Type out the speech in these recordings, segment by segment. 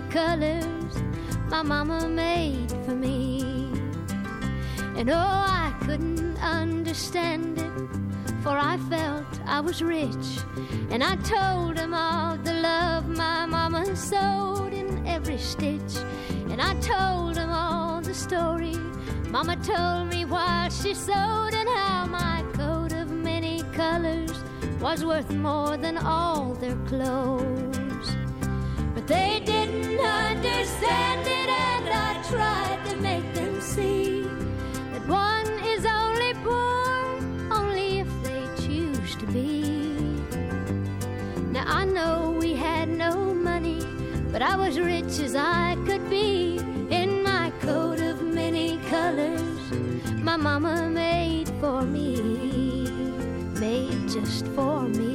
colors my mama made for me. And oh, I couldn't understand it, for I felt I was rich. And I told him all the love my mama sewed in every stitch. And I told him all the story mama told me while she sewed, and how my coat of many colors was worth more than all their clothes. But they didn't understand it, and I tried to make them see that one is only poor only if they choose to be. Now I know we had no money, but I was rich as I could be in my coat of many colors my mama made for me, made just for me.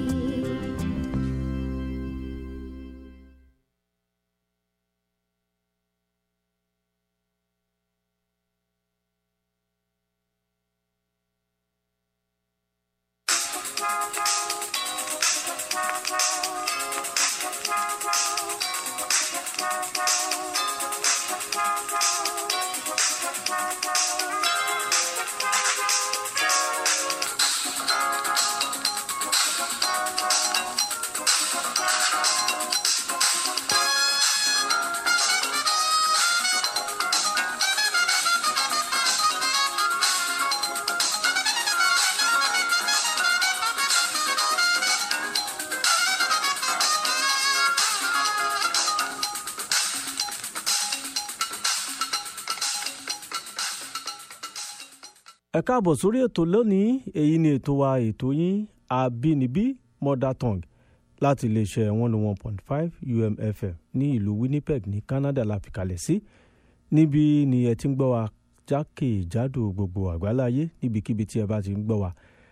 ẹ káàbọ̀ sórí ètò lónìí èyí ni ètò wa ètò yín àbínibí mother tongue láti iléeṣẹ́ one oh one point five umfm ní ìlú winnipeg ní canada la fi kalẹ̀ sí níbi ni ẹ ti ń gbọ́ wa jákèjádò gbogbo àgbáláyé níbikíbi tí ẹ bá ti ń gbọ́ wa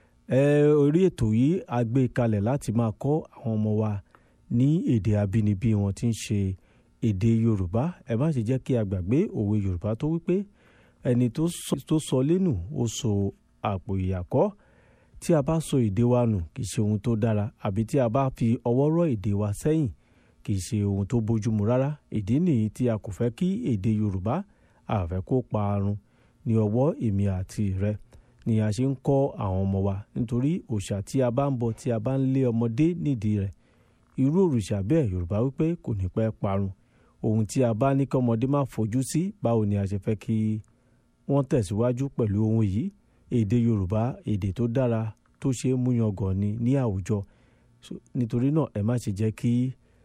ẹ orí ètò yìí a gbé kalẹ̀ láti máa kọ́ àwọn ọmọ wa ní èdè àbínibí wọn tí ń ṣe èdè yorùbá ẹ má ṣe jẹ́ kí a gbàgbé òwe yorùbá tó wípé ẹni tó sọ lẹ́nu ó sọ àpò ìyàkọ́ tí a bá sọ èdè wa nù kì í ṣe ohun tó dára àbí tí a bá fi ọwọ́ rọ́ èdè wa sẹ́yìn kì í ṣe ohun tó bójúmu rárá ìdí nìyí tí a kò fẹ́ kí èdè yorùbá àfẹ́ kó parun ní ọwọ́ èmi àti rẹ ni a ṣe ń kọ́ àwọn ọmọ wa nítorí òòṣà tí a bá ń bọ tí a bá ń lé ọmọdé nídìí rẹ̀ irú òrìṣà bẹ́ẹ̀ yorùbá wípé kò ní pẹ́ parun ohun tí a bá ní kí ọmọdé má fojú sí báwo ni a ṣe fẹ́ kí wọ́n tẹ̀síwájú pẹ̀lú ohun yìí èdè yorùbá èdè tó dára tó ṣe é múyangàn ni ní àwùjọ nítorí náà ẹ má ṣe jẹ́ kí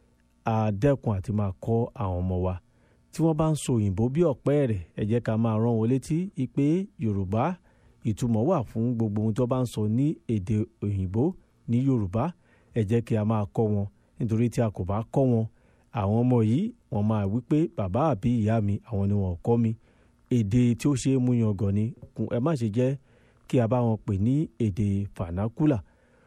a dẹ́kun àti máa kọ́ àwọn ọmọ wa tí wọ́n bá ń sọ òyìnbó bí ọ̀pẹ́ rẹ̀ ẹ jẹ́ ká máa rán wọn létí pé yorùbá ìtumọ̀ wà fún gbogbo ohun tó bá ń sọ ní èdè òyìnbó ní yorùbá ẹ jẹ́ kí a máa kọ́ wọn nítorí tí a kò bá kọ́ wọn àwọn ọmọ yìí wọ́n máa wí pé bàbá àbí ìyá mi àwọn ni wọ́n kọ́ mi èdè tí ó ṣe é mú yangàn ni ẹ má ṣe jẹ́ kí a bá wọn pè ní èdè fanakula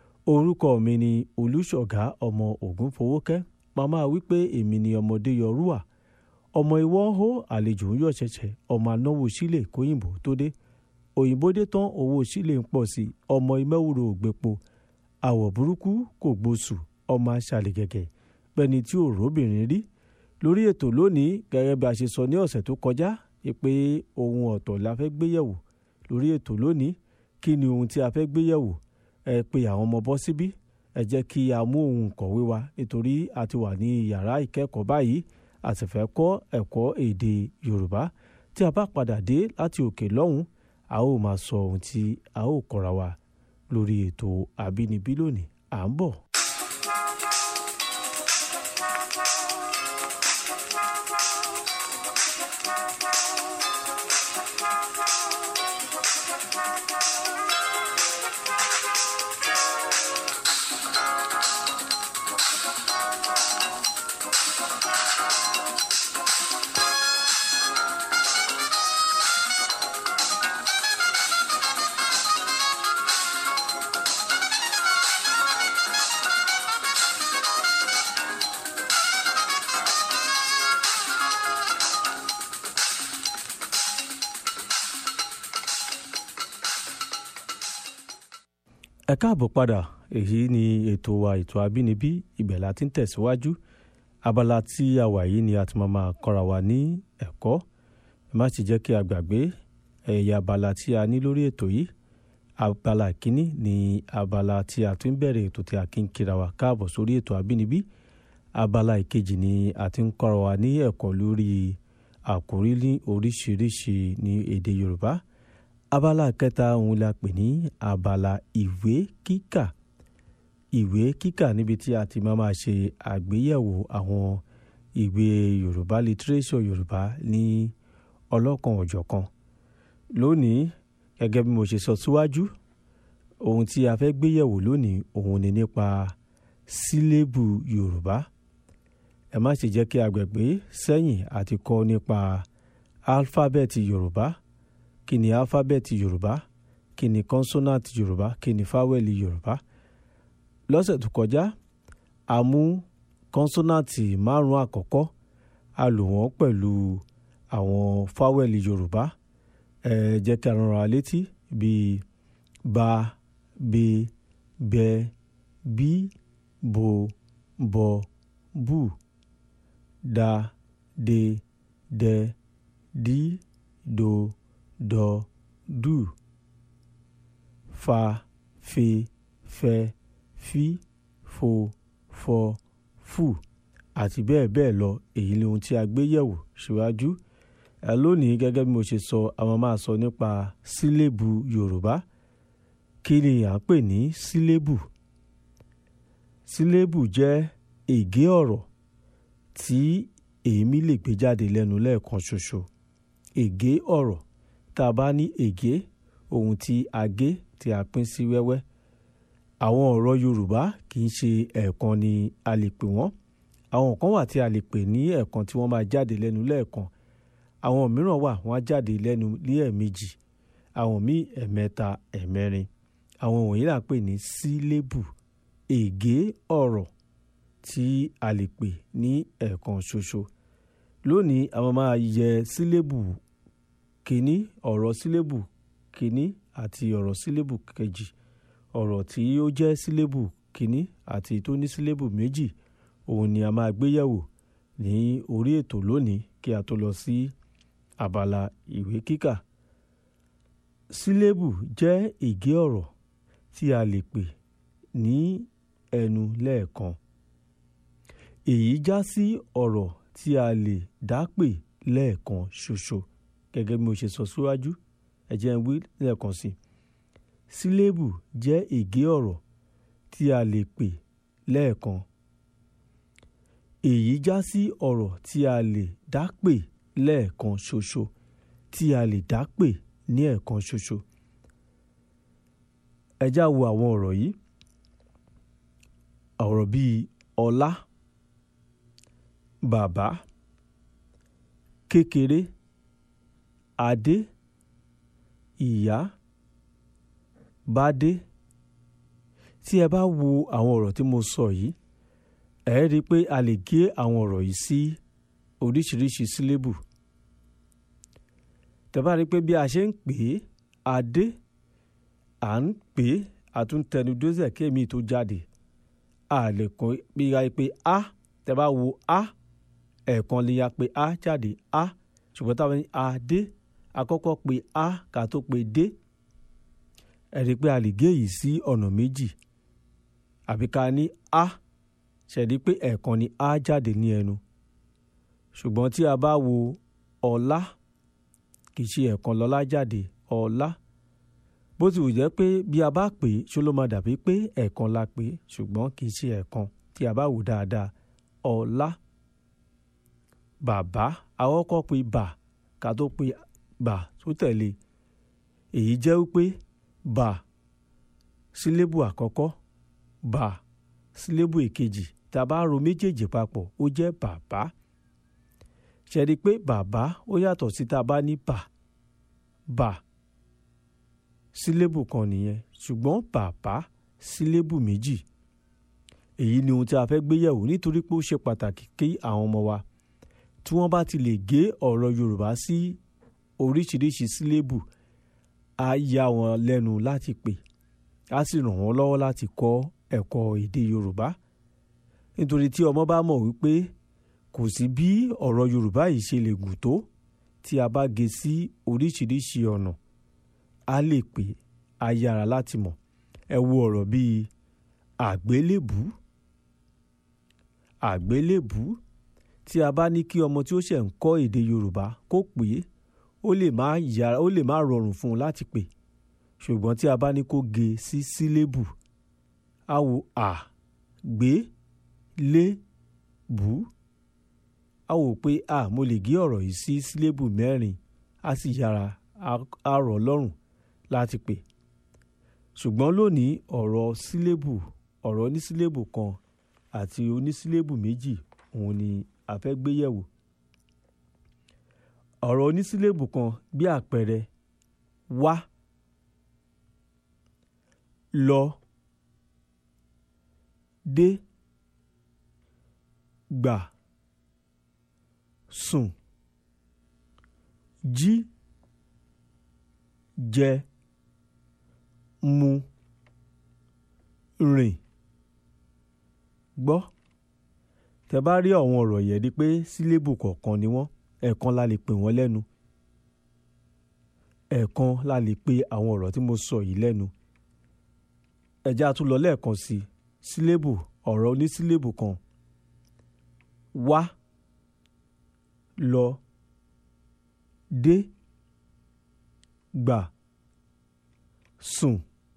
orúkọ mi ni olùṣọ̀gá ọmọ ògúnfowókẹ́ màmá wípé èmi ni ọmọdé yọrùwà ọmọ ìwọ hó àlejò ń yọ ṣẹ̀ṣẹ̀ ọmọ anáwó sílẹ̀ kóyìnbó tó dé òyìnbó dé tán owó sílẹ̀ ń pọ̀ sí ọmọ ìmẹ́wòrò ògbépo àwọ̀ burúkú kò gbóṣù ọmọ aṣàlẹ̀ gẹ̀gẹ̀ pẹ́ni tí ò róbìnrin rí lórí ètò lónìí gẹ́gẹ́ bí a ṣe sọ ní ọ̀sẹ̀ tó kọjá pé ohun ọ̀tọ̀ la fẹ́ gbé yẹ̀wò lórí ètò lónìí kí ni ohun tí a fẹ́ gbé yẹ̀wò ẹ pé àwọn ọmọ bọ́ síbí ẹ jẹ́ kí a mú ohun kọ̀wé wa nítorí a ti wà ní yàrá ìkẹ́kọ̀ọ́ báyìí a sì fẹ́ kọ́ ẹ̀kọ́ èdè Yorùbá tí a bá padà dé láti òkè lọ́hùn a ó máa sọ ohun tí a ó kọ́ra wa lórí ètò àbínibí lónìí à ń bọ̀. ẹ káàbọ̀ padà èyí ni ètò wa ètò àbínibí ibẹ̀ la ti ń tẹ̀síwájú abala tí a wà yìí ni a ti máa máa kọ́ra wa ní ẹ̀kọ́ ẹ má sì jẹ́ kí a gbàgbé ẹ̀yà abala tí a ní lórí ètò yìí abala kínní ni abala tí a tún bẹ̀rẹ̀ ètò tí a kí ń kíra wa káàbọ̀ sórí ètò àbínibí abala ìkejì ni a ti ń kọ́ra wa ní ẹ̀kọ́ lórí àkòrí ní oríṣiríṣi ní èdè Yorùbá abala kẹta òun la pè ní abala ìwé kíkà ìwé kíkà níbi tí a ti máa máa ṣe àgbéyẹ̀wò àwọn ìwé Yorùbá litiréṣọ̀ Yorùbá ní ọlọ́kan òjọ̀kan lónìí gẹ́gẹ́ bí mo ṣe sọ síwájú ohun tí a fẹ́ gbéyẹ̀wò lónìí òun ni nípa sílébù Yorùbá ẹ má ṣe jẹ́ kí a gbàgbé sẹ́yìn àti kọ́ nípa álífábẹ́ẹ̀tì Yorùbá kí ni álífábẹ́ẹ̀tì Yorùbá kí ni kọ́nsọ́nàtì Yorùbá kí ni fáwẹ́lì Yorùbá lọ́sẹ̀ tó kọjá a mú kọ́nsọ́nàtì márùn-ún àkọ́kọ́ a lò wọ́n pẹ̀lú àwọn fáwẹ́lì Yorùbá ẹ jẹ́ kí a rán ra létí bíi ba be bẹ bí bo bọ bù da de dẹ dí do dọ dù fa fe fẹ fi fo fọ fù àti bẹ́ẹ̀ bẹ́ẹ̀ lọ èyí ni ohun tí a gbé yẹ̀wò síwájú ẹ lónìí gẹ́gẹ́ bí mo ṣe sọ àwọn máa sọ nípa sílébù Yorùbá kí ni à ń pè ní sílébù sílébù jẹ́ ègé ọ̀rọ̀ tí èémí lè gbé jáde lẹ́nu lẹ́ẹ̀kan ṣoṣo ègé ọ̀rọ̀ tá a bá ní ègé ohun tí a gé tí a pín sí wẹ́wẹ́ àwọn ọ̀rọ̀ Yorùbá kì í ṣe ẹ̀ẹ̀kan ni a lè pè wọ́n àwọn kan wà tí a lè pè ní ẹ̀ẹ̀kan tí wọ́n máa jáde lẹ́nu lẹ́ẹ̀kan àwọn mìíràn wà wọ́n á jáde lẹ́nu ní ẹ̀ẹ̀mejì àwọn míì ẹ̀ẹ̀mẹ́ta ẹ̀ẹ̀mẹ́rin àwọn wọ̀nyí là ń pè ní sílébù ègé ọ̀rọ̀ tí a lè pè ní ẹ̀ẹ̀kan ṣoṣo lónìí àwọn máa yẹ sílébù kínní ọ̀rọ̀ sílébù kínní àti ọ̀rọ̀ sílébù kejì ọ̀rọ̀ tí ó jẹ́ sílébù kínní àti tó ní sílébù méjì òun ni a máa gbé yẹ̀wò ní orí ètò lónìí kí a tó lọ sí abala ìwé kíkà sílébù jẹ́ ègé ọ̀rọ̀ tí a lè pè ní ẹnu lẹ́ẹ̀kan èyí já sí ọ̀rọ̀ tí a lè dá pè lẹ́ẹ̀kan ṣoṣo gẹ́gẹ́ bí mo ṣe sọ síwájú ẹ jẹ́ n wí lẹ́ẹ̀kan sí sílébù jẹ́ ègé ọ̀rọ̀ tí a lè pè lẹ́ẹ̀kan èyí já sí ọ̀rọ̀ tí a lè dá pè lẹ́ẹ̀kan ṣoṣo tí a lè dá pè ní ẹ̀ẹ̀kan ṣoṣo ẹ já wo àwọn ọ̀rọ̀ yìí ọ̀rọ̀ bíi ọlá bàbá kékeré adé ìyá bádé tí ẹ bá wo àwọn ọ̀rọ̀ tí mo sọ yìí ẹ rí i pé a lè gé àwọn ọ̀rọ̀ yìí sí oríṣiríṣi sílébù tẹ́ bá rí i pé bí a ṣe ń pè é adé à ń pè é àtúntẹnudọ́sẹ̀ kémi tó jáde a lè kọ́ bí a pé a tẹ́ bá wo a ẹ̀ẹ̀kan lè ya pé a jáde a ṣùgbọ́n táwọn ní adé àkọ́kọ́ pé a ká tó pé dé ẹ rí i pé a lè gé yìí sí ọ̀nà méjì àbí ká ní a ṣẹ̀dí pé ẹ̀ẹ̀kan ni a jáde ní ẹnu ṣùgbọ́n tí a bá wo ọlá kì í ṣe ẹ̀ẹ̀kan lọ́lá jáde ọlá bó ti wù jẹ́ pé bí a bá pè é ṣó ló máa dàbí pé ẹ̀ẹ̀kan la pè é ṣùgbọ́n kì í ṣe ẹ̀ẹ̀kan tí a bá wò dáadáa ọlá bàbá àkọ́kọ́ pé bà ká tó pé bà tó tẹ̀lé èyí jẹ́ wípé bà sílébù àkọ́kọ́ bà sílébù èkejì tá a bá ro méjèèjì papọ̀ ó jẹ́ bàbá ṣe rí i pé bàbá ó yàtọ̀ sí tá a bá ní bà bà sílébù kan nìyẹn ṣùgbọ́n bàbá sílébù méjì èyí ni ohun tí a fẹ́ gbé yẹ̀wò nítorí pé ó ṣe pàtàkì kí àwọn ọmọ wa tí wọ́n bá ti lè gé ọ̀rọ̀ Yorùbá sí oríṣiríṣi sílébù á yà wọ́n lẹ́nu láti pè á sì ràn wọ́n lọ́wọ́ láti kọ́ ẹ̀kọ́ èdè Yorùbá nítorí tí ọmọ bá mọ̀ wípé kò sí bí ọ̀rọ̀ yorùbá yìí ṣe lè gùn tó tí a bá gé sí oríṣiríṣi ọ̀nà a lè pè á yára láti mọ̀ ẹ wo ọ̀rọ̀ bíi àgbélébù àgbélébù tí a bá ní kí ọmọ tí ó ṣẹ̀ ń kọ́ èdè yorùbá kó pè é ó lè má yára ó lè má rọrùn fún un láti pè ṣùgbọ́n tí a bá ní kó gé sí sílébù á wo à gbé lé bù á wò pé à mo lè gé ọ̀rọ̀ yìí sí sílébù mẹ́rin á sì yára á rọ̀ lọ́rùn láti pè ṣùgbọ́n lónìí ọ̀rọ̀ sílébù ọ̀rọ̀ onísílébù kan àti onísílébù méjì òun ni a fẹ́ gbé yẹ̀wò ọ̀rọ̀ onísílébù kan bí àpẹẹrẹ wá lọ dé gbà sùn jí jẹ mu rìn gbọ́ tẹ bá rí àwọn ọ̀rọ̀ yẹn di pé sílébù kọ̀ọ̀kan ni wọ́n ẹ̀ẹ̀kan la lè pè wọ́n lẹ́nu ẹ̀ẹ̀kan la lè pe àwọn ọ̀rọ̀ tí mo sọ yìí lẹ́nu ẹ̀já tún lọ lẹ́ẹ̀kan sí i sílébù ọ̀rọ̀ onísílébù kan wá lọ dé gbà sùn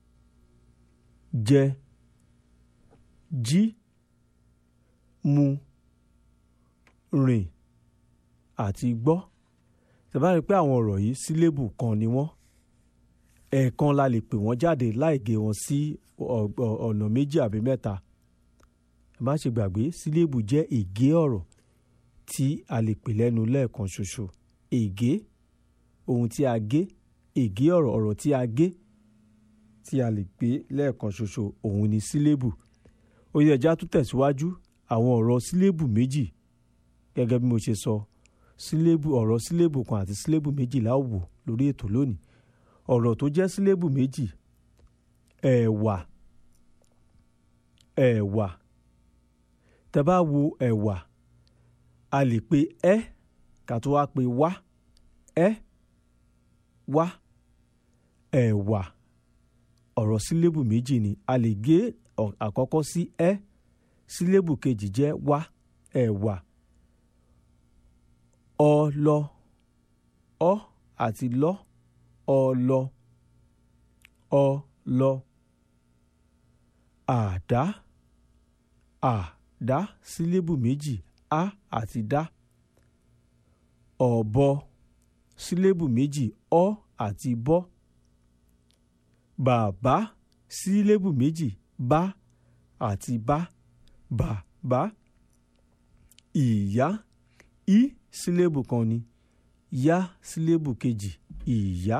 jẹ jí mu rìn àti gbọ́ tẹ́ bá rí i pé àwọn ọ̀rọ̀ yìí sílébù kan ni wọ́n ẹ̀ẹ̀kan la lè pè wọ́n jáde láì gé wọn sí ọ̀nà méjì àbí mẹ́ta ẹ má ṣe gbàgbé sílébù jẹ́ ègé ọ̀rọ̀ tí a lè pè lẹ́nu lẹ́ẹ̀kan ṣoṣo ègé ohun tí a gé ègé ọ̀rọ̀ ọ̀rọ̀ tí a gé tí a lè pè lẹ́ẹ̀kan ṣoṣo òun ni sílébù ó yẹ ẹja tún tẹ̀síwájú àwọn ọ̀rọ̀ sílébù méjì gẹ́gẹ́ bí mo ṣe sọ sílébù ọ̀rọ̀ sílébù kan àti sílébù méjì la ó wò lórí ètò lónìí ọ̀rọ̀ tó jẹ́ sílébù méjì ẹ̀wà ẹ̀wà tẹ́ bá wo ẹ̀wà a lè pe ẹ́ ká tó wá pe wá ẹ́ wá ẹ̀wà ọ̀rọ̀ sílébù méjì ni a lè gé àkọ́kọ́ sí ẹ́ sílébù kejì jẹ́ wá ẹ̀wà ọlọ ọ àti lọ ọlọ ọlọ àdá àdá sílébù méjì á àti dá ọ̀bọ sílébù méjì ọ àti bọ́ bàbá sílébù méjì bá àti bá bàbá ìyá í sílébù kan ni yá sílébù kejì ìyá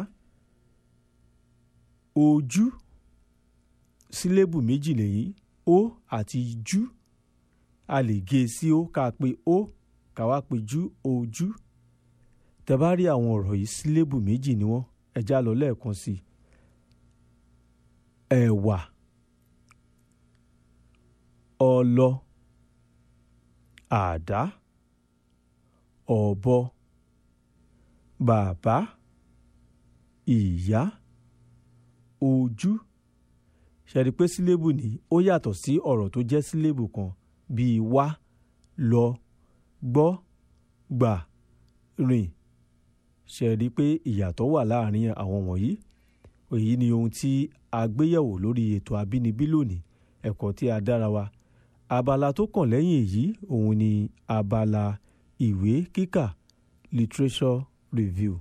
ojú sílébù méjì lèyí ó àti jú a lè gé e sí ó ká pe ó ká wá pe jú ojú tẹ́ bá rí àwọn ọ̀rọ̀ yìí sílébù méjì ni wọ́n ẹja lọ lẹ́ẹ̀kan sí i ẹ̀wà ọlọ àdá ọ̀bọ bàbá ìyá ojú ṣẹ̀rí pé sílébù ní ó yàtọ̀ sí ọ̀rọ̀ tó jẹ́ sílébù kan bíi wá lọ gbọ́ gbà rìn ṣẹ̀rí pé ìyàtọ̀ wà láàrin àwọn wọ̀nyí èyí ni ohun tí a gbéyẹ̀wò lórí ètò àbínibí lónìí ẹ̀kọ́ tí a dára wa abala tó kàn lẹ́yìn èyí òun ni abala ìwé kíkà literature review.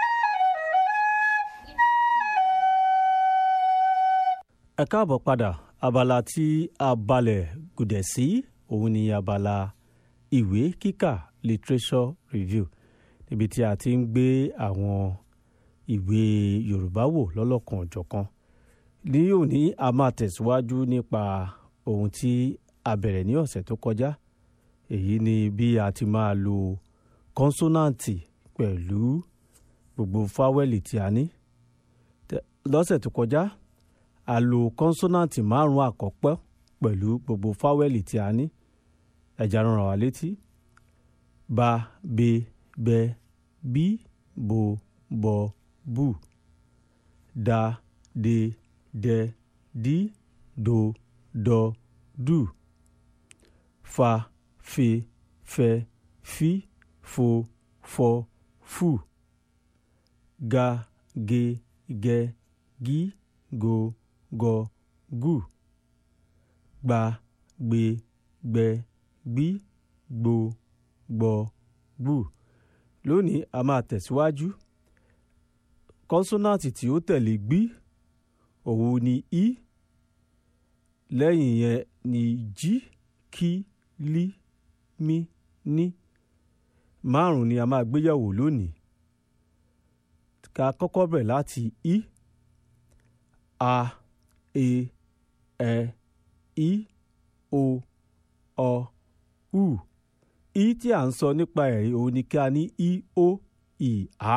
ẹ káàbọ̀ padà abala tí a balẹ̀ gùdẹ̀ sí òun ni abala ìwé kíkà literature review níbi tí a ti ń gbé àwọn ìwé yorùbá wò lọ́lọ́kan ọ̀jọ̀kan ní òní a máa tẹ̀síwájú nípa ohun tí a bẹ̀rẹ̀ ní ọ̀sẹ̀ tó kọjá èyí ni bí a ti máa lo kọ́nsọ́nàǹtì pẹ̀lú gbogbo fáwẹ́lì tí a ní lọ́sẹ̀ tó kọjá a lo kọ́nsọ́nàǹtì márùn-ún àkọ́pẹ́ pẹ̀lú gbogbo fáwẹ́lì tí a ní ẹ̀já rán wa létí ba be bẹ bí bo bọ bù da de dẹ dí do dọ dù fa fe fẹ fi fo fọ fù ga ge gẹ gí go gọ gù gba gbe gbẹ gbí gbo gbọ gbù lónìí a máa tẹ̀síwájú kọ́nsọ́nàtì tí ó tẹ̀lé gbí òun ni i lẹ́yìn yẹn ni jí kí lí mí ní márùn ni a máa gbéyàwó lónìí ká kọ́kọ́ bẹ̀ láti i a e ẹ i o ọ u i tí à ń sọ nípa ẹ̀ òun ni kí a ní i o ì á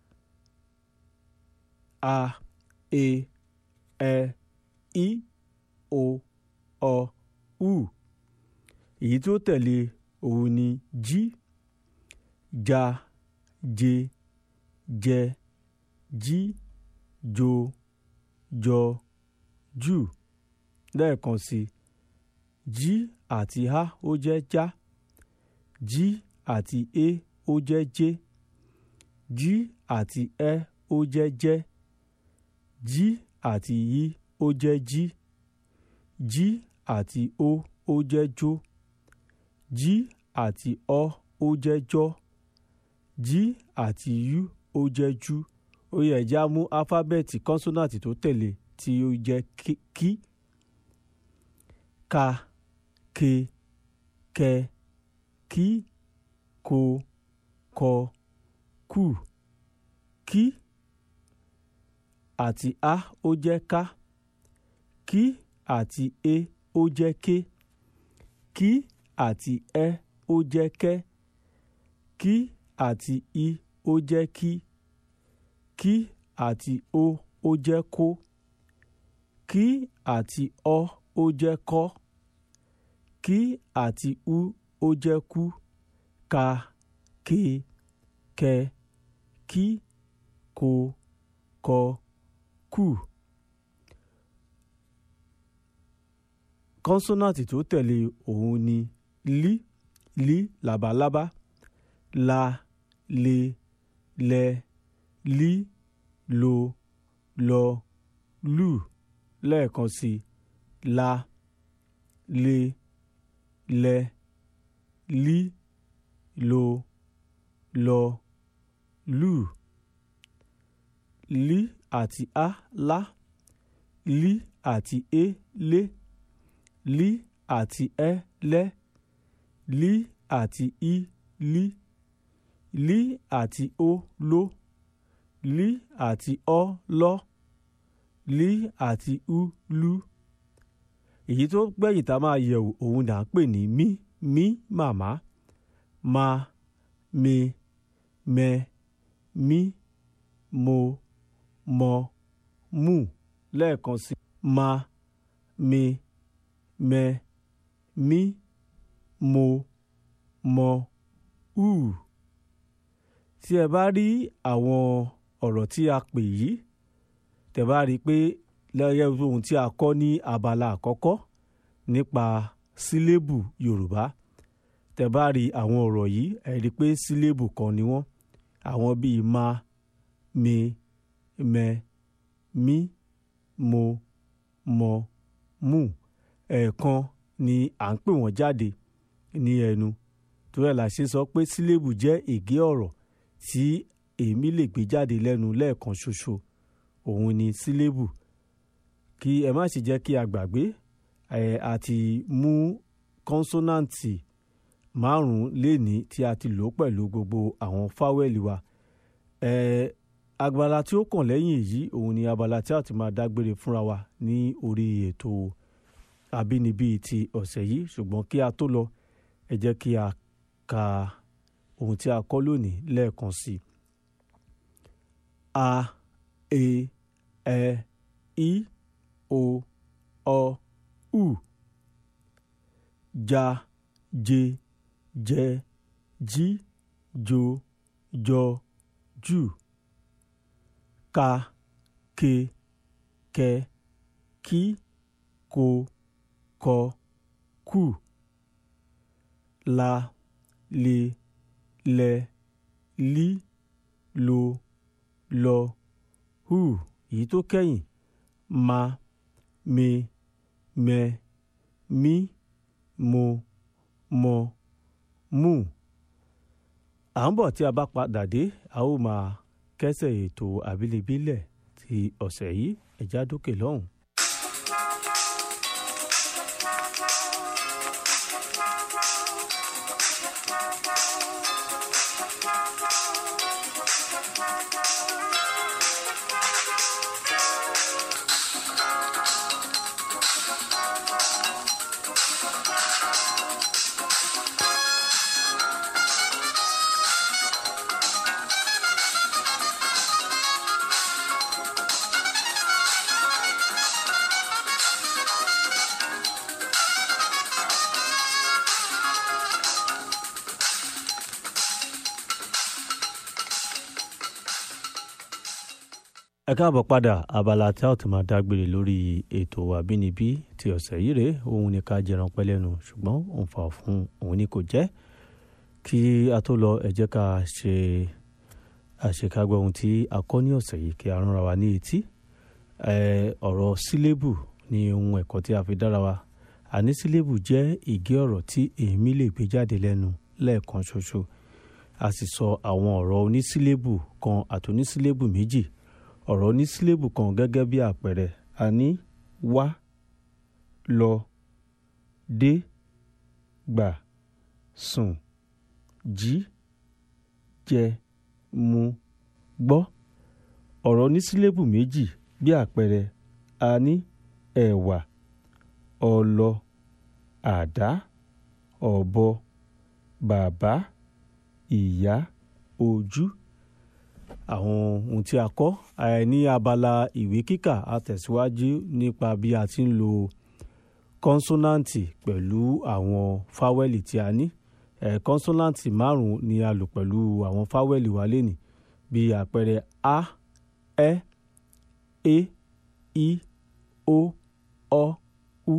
a e ẹ i o ọ u èyí tó tẹ̀lé òun ni jí ja je jẹ jí jo jọ jù lẹ́ẹ̀kan sí jí àti a ó jẹ́ já jí àti e ó jẹ́ jé jí àti ẹ ó jẹ́ jẹ́ jí àti yí ó jẹ́ jí jí àti ó ó jẹ́ jó jí àti ọ ó jẹ́ jọ́ jí àti yú ó jẹ́ jú ó yẹ ẹ̀já mú áfábẹ́ẹ̀tì kọ́nsọ́nàtì tó tẹ̀lé tí ó jẹ́ kí ka ke kẹ kí ko kọ kù kí àti a ó jẹ́ ká kí àti e ó jẹ́ ké kí àti ẹ ó jẹ́ kẹ́ kí àti i ó jẹ́ kí kí àti o ó jẹ́ kó kí àti ọ ó jẹ́ kọ́ kí àti u ó jẹ́ kú ka ke kẹ kí ko kọ kù. kọ́nsọ́nàtì tó tẹ̀lé òun ni lí lí làbàlábá la le lẹ lí lo lọ lù lẹ́ẹ̀kan sí la le lẹ lí lo lọ lù lí àti a lá lí àti e lé lí àti ẹ lẹ́ lí àti i lí lí àti o ló lí àti ọ lọ́ lí àti u lú èyí tó gbẹ̀yìn tá a máa yẹ̀wò òun là ń pè ní mí mí màmá ma me mẹ mí mo mọ mú lẹ́ẹ̀kan sí ma me mẹ mí mo mọ ù tí ẹ bá rí àwọn ọ̀rọ̀ tí a pè yìí tẹ bá rí i pé lẹ́yìn ohun tí a kọ́ ní abala àkọ́kọ́ nípa sílébù yorùbá tẹ bá rí àwọn ọ̀rọ̀ yìí ẹ rí i pé sílébù kan ni wọ́n àwọn bíi ma me mẹ mí mo mọ mú ẹ̀ẹ̀kan ni à ń pè wọ́n jáde ní ẹnu torí ẹ̀ la ṣe sọ pé sílébù jẹ́ ègé ọ̀rọ̀ tí èmi lè gbé jáde lẹ́nu lẹ́ẹ̀kan ṣoṣo òun ni sílébù kí ẹ má sì jẹ́ kí a gbàgbé ẹ̀ a ti mú kọ́nsọ́nàǹtì márùn-ún léni tí a ti lò pẹ̀lú gbogbo àwọn fáwẹ́lì wa ẹ̀ agbára tí ó kàn lẹ́yìn èyí òun ni abala tí a ti máa dágbére fúnra wa ní orí ètò àbínibí ti ọ̀sẹ̀ yìí ṣùgbọ́n kí a tó lọ ẹ jẹ́ kí a ka ohun tí a kọ́ lónìí lẹ́ẹ̀kan sí i. a e ẹ i o ọ u ja je jẹ jí jo jọ jù ka ke kẹ kí ko kọ kù la le lẹ lí lo lọ hù èyí tó kẹ́yìn ma me mẹ mí mo mọ mú à ń bọ̀ tí a bá padà dé a ó máa kẹ́sẹ̀ ètò àbílẹ̀bílẹ̀ ti ọ̀sẹ̀ yìí ẹ̀já dókè lọ́hùn. ẹ káàbọ̀ padà abala tí a ó ti máa dágbére lórí ètò àbínibí ti ọ̀sẹ̀ yìí rèé òun ni ká jẹran pẹ́ lẹ́nu ṣùgbọ́n òun fà fún òun ni kò jẹ́ kí a tó lọ ẹ jẹ́ ká ṣe àṣekágbọ́ ohun tí a kọ́ ní ọ̀sẹ̀ yìí kí a ránra wa ní etí ọ̀rọ̀ sílébù ni ohun ẹ̀kọ́ tí a fi dára wa àní sílébù jẹ́ ìgé ọ̀rọ̀ tí èémí lè gbé jáde lẹ́nu lẹ́ẹ̀kan ṣoṣo a sì sọ àwọn ọ̀rọ̀ onísílébù kan àtònísílébù méjì ọ̀rọ̀ ní sílébù kan gẹ́gẹ́ bí àpẹẹrẹ a ní wá lọ dé gbà sùn jí jẹ mu gbọ́ ọ̀rọ̀ ní sílébù méjì bí àpẹẹrẹ a ní ẹ̀wà ọlọ àdá ọ̀bọ bàbá ìyá ojú àwọn ohun tí a kọ́ ní abala ìwé kíkà a tẹ̀síwájú nípa bí a ti ń lo kọ́nsọ́nàǹtì pẹ̀lú àwọn fáwẹ́lì tí a ní kọ́nsọ́nàǹtì márùn-ún ni a lò pẹ̀lú àwọn fáwẹ́lì wa lẹ́nìí bí àpẹẹrẹ a ẹ e i o ọ u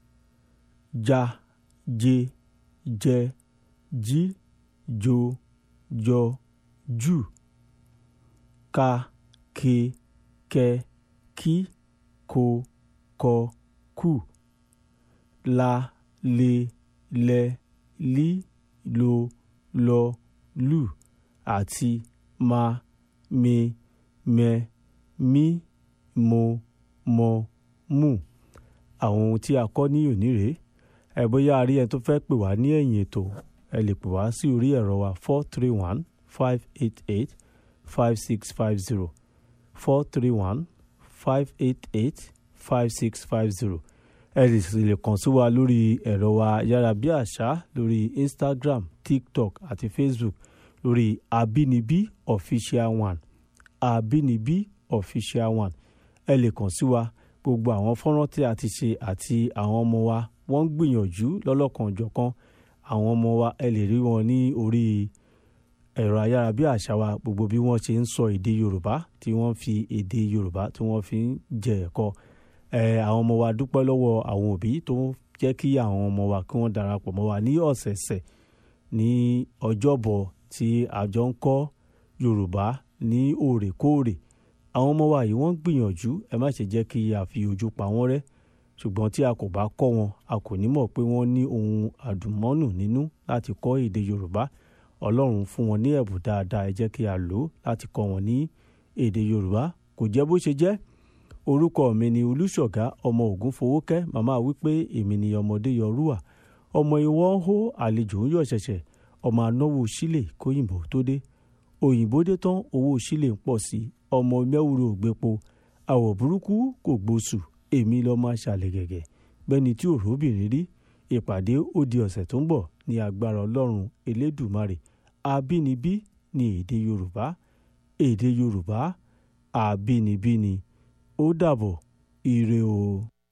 ja je jẹ jí jo jọ jù ka ke kẹ kí ko kọ kù la le lẹ lí lo lọ lù àti ma me mẹ mí mo mọ mú àwọn ohun tí a kọ́ ní òní rèé ẹ bóyá a rí ẹ tó fẹ́ pè wá ní ẹ̀yìn ètò ẹ lè pè wá sí orí ẹ̀rọ wa four three one five eight eight five six five zero four three one five eight eight five six five zero ẹ lè sì lè kàn sí wa lórí ẹ̀rọ wa yárabíàṣá lórí instagram tiktok àti facebook lórí abínibí official one abínibí official one ẹ lè kàn sí wa gbogbo àwọn fọ́nrán tí a ti ṣe àti àwọn ọmọ wa wọ́n ń gbìyànjú lọ́lọ́kanòjọ̀kan àwọn ọmọ wa ẹ lè rí wọn ní orí ẹ̀rọ ayárabíàṣá wa gbogbo bí wọ́n ṣe ń sọ èdè yorùbá tí wọ́n fi èdè yorùbá tí wọ́n fi ń jẹ ẹ̀kọ́ ẹ àwọn ọmọ wa dúpẹ́ lọ́wọ́ àwọn òbí tó ń jẹ́ kí àwọn ọmọ wa kí wọ́n darapọ̀ mọ́ wa ní ọ̀sẹ̀ẹ̀sẹ̀ ní ọjọ́bọ̀ tí àjọ ń kọ́ yorùbá ní òrèkóòrè àwọn ọmọ wa yìí wọ́n ń gbìyànjú ẹ má ṣe jẹ́ kí a fi ojú pa wọ́n rẹ́ ṣùgbọ́n tí a kò bá kọ́ wọn a kò ní mọ̀ pé wọ́n ní ohun àdùnmọ́nù nínú láti kọ́ èdè yorùbá ọlọ́run fún wọn ní ẹ̀bùn dáadáa ẹ jẹ́ kí a lò ó láti kọ́ wọn ní èdè yorùbá kò jẹ́ bó ṣe jẹ́ orúkọ mi ni olùṣọ̀gá ọmọ ògún fowókẹ́ màmá wípé èmi ni ọmọdé yọrúwà ọmọ ìwọ ń hó àlejò ń yọ̀ ṣẹ̀ṣẹ̀ ọmọ anáwó sílè kóyìnbó tó dé òyìnbó dé tán owó sílè ń pọ̀ sí ọmọ mẹ́wúrò ògbépo àwọ̀ burúkú kò gbóṣù èmi lọ́ọ́ máa ṣàlẹ̀ gẹ̀gẹ̀ gbẹ́ni tí òróbìnrin rí ìpàdé ó di ọ̀sẹ̀ tó ń bọ̀ ní agbára ọlọ́run elédùmarè abínibí ní èdè yorùbá èdè yorùbá àbínibí ni ó dàbọ̀ ire o.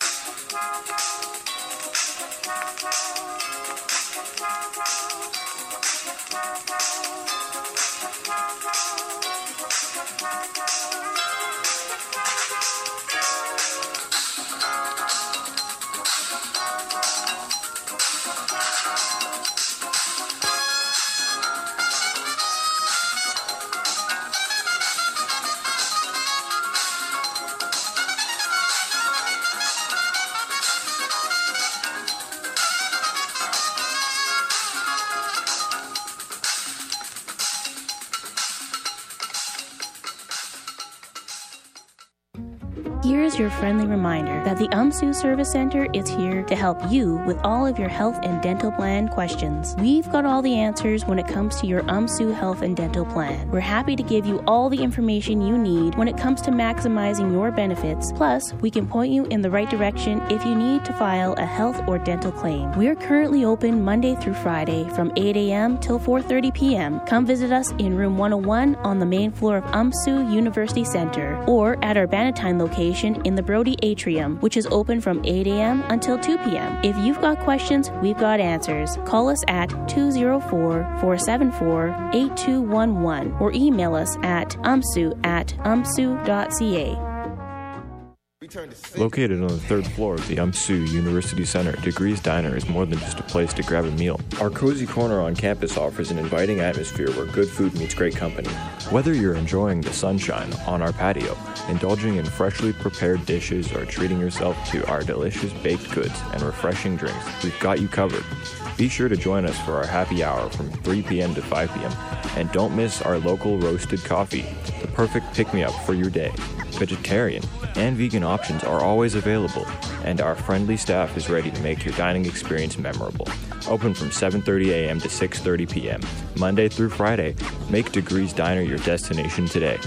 Here's your friendly reminder that the UMSU Service Center is here to help you with all of your health and dental plan questions. We've got all the answers when it comes to your UMSU health and dental plan. We're happy to give you all the information you need when it comes to maximizing your benefits. Plus, we can point you in the right direction if you need to file a health or dental claim. We're currently open Monday through Friday from 8 a.m. till 4:30 p.m. Come visit us in room 101 on the main floor of UMSU University Center or at our Bannatyne location in the Brody Atrium, which is open from 8 a.m. until 2 p.m. If you've got questions, we've got answers. Call us at 204 474 8211 or email us at umsu at umsu.ca. Located on the third floor of the UMSU University Center, Degrees Diner is more than just a place to grab a meal. Our cozy corner on campus offers an inviting atmosphere where good food meets great company. Whether you're enjoying the sunshine on our patio, indulging in freshly prepared dishes, or treating yourself to our delicious baked goods and refreshing drinks, we've got you covered. Be sure to join us for our happy hour from 3 p.m. to 5 p.m. And don't miss our local roasted coffee, the perfect pick me up for your day. Vegetarian and vegan options are always available, and our friendly staff is ready to make your dining experience memorable. Open from 7:30 a.m. to 6:30 p.m. Monday through Friday. Make Degrees Diner your destination today.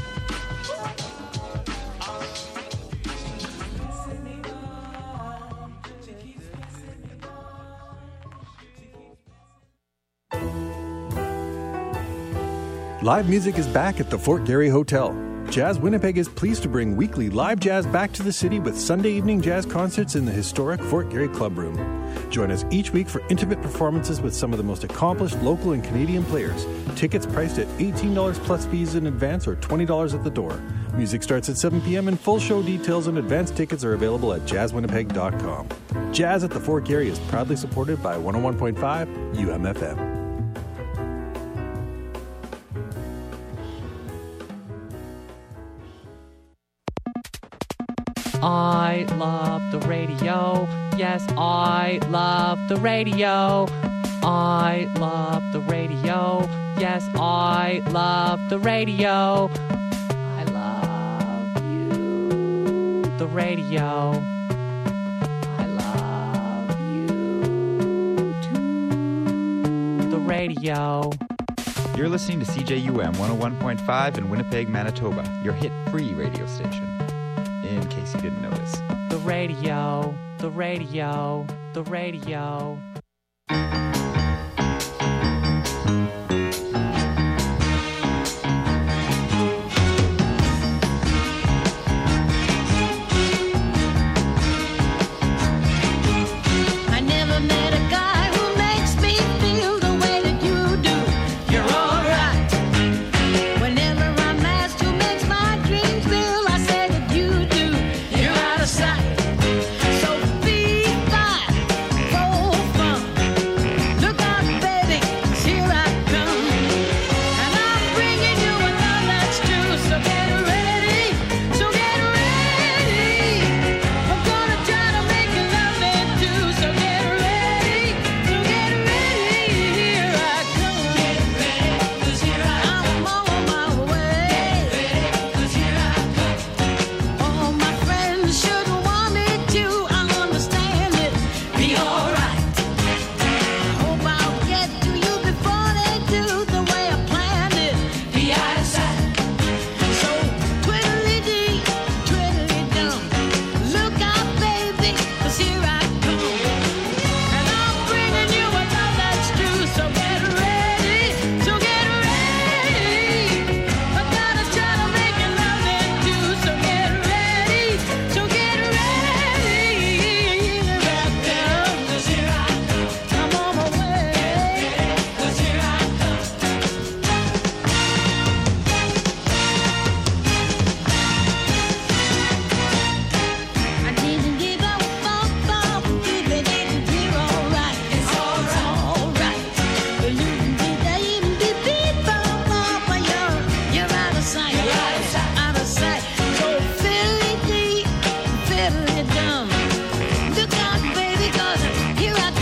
Live music is back at the Fort Garry Hotel. Jazz Winnipeg is pleased to bring weekly live jazz back to the city with Sunday evening jazz concerts in the historic Fort Garry Club Room. Join us each week for intimate performances with some of the most accomplished local and Canadian players. Tickets priced at $18 plus fees in advance or $20 at the door. Music starts at 7 p.m. and full show details and advance tickets are available at jazzwinnipeg.com. Jazz at the Fort Garry is proudly supported by 101.5 UMFM. I love the radio. Yes, I love the radio. I love the radio. Yes, I love the radio. I love you, the radio. I love you too, the radio. You're listening to CJUM 101.5 in Winnipeg, Manitoba, your hit free radio station. In case you didn't notice. The radio, the radio, the radio. I never met a guy who makes me feel the way that you do. You're alright. Whenever I'm asked who makes my dreams real, I say that you do. You're out of sight. So be fine, roll fun. Look out, baby, 'cause here I come. Here I